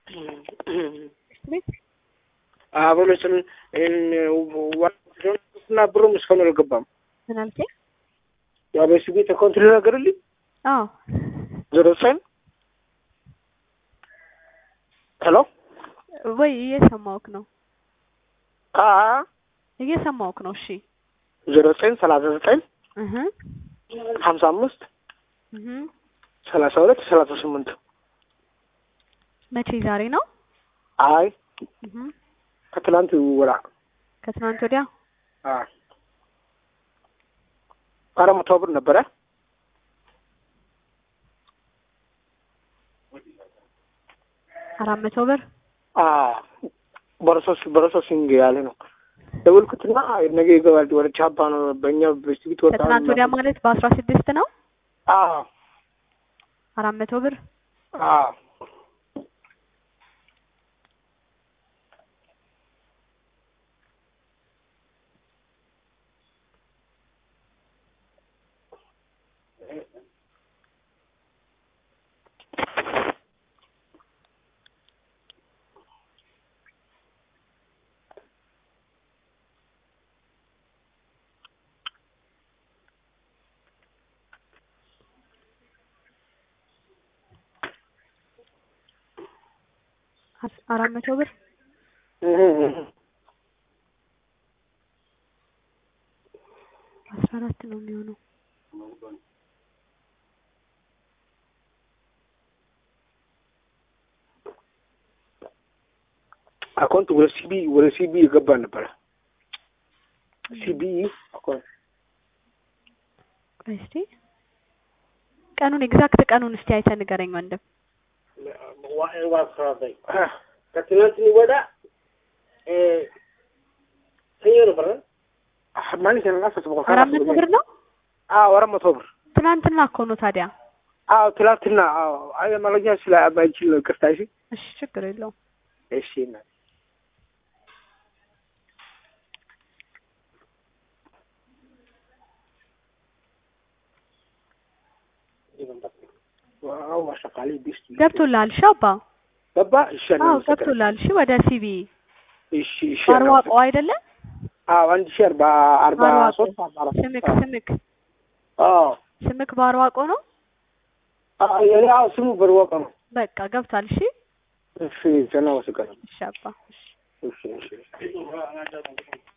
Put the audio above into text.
ቤት አበሎችን እና ብሩም እስካሁን አልገባም። ምን አልከኝ? ያው በሱ ቤት አካውንት ልናገርልኝ አዎ ዜሮ ዘጠኝ ሄሎ ወይ እየሰማሁህ ነው አ እየሰማሁህ ነው። እሺ ዜሮ ዘጠኝ ሰላሳ ዘጠኝ እህ ሀምሳ አምስት እህ ሰላሳ ሁለት ሰላሳ ስምንት መቼ ዛሬ ነው? አይ እህ ከትላንት ወራ ከትናንት ወዲያ አ አራት መቶ ብር ነበረ። አራት መቶ ብር አ በረሶስ በረሶሲንግ ያለ ነው ደወልኩትና ነገ ይገባል ወደ ቻባ ነው በእኛ በስቲቪት ወጣ ከትናንት ወዲያ ማለት በአስራ ስድስት ነው። አ አራት መቶ ብር አ አስ- አራት መቶ ብር አስራ አራት ነው የሚሆነው። አካውንት ወደ ሲቢ ወደ ሲቢ የገባ ነበረ። ሲቢ አካውንት ቆይ እስቲ ቀኑን ኤግዛክት ቀኑን እስቲ አይተህ ንገረኝ ወንድም። ከትናንት ወዳ ሰኞ ነበረ ማለት ነው። አራት መቶ ብር ነው። አዎ አራት መቶ ብር ትናንትና እኮ ነው ታዲያ። አዎ ትላንትና አዎ አይ አማርኛ ስለማይችል ነው ይቅርታ እሺ እሺ ችግር የለውም። እሺ እና ዋው ማሻካሊ ቢስት ገብቶልሃል? እሺ አባ ገባ እሺ አዎ ገብቶልሃል። እሺ ወደ ሲቢ እሺ እሺ ባርዋቆ አይደለ? አዎ አንድ ሺህ አርባ አርባ ባርዋቆ ሶስት አርባ አራት ስምክ ስምክ አዎ ስምክ ባርዋቆ ነው። አዎ የኔ አዎ ስሙ በርዋቆ ነው በቃ ገብቷል። እሺ እሺ ዘና ወስቀር እሺ አባ እሺ እሺ እሺ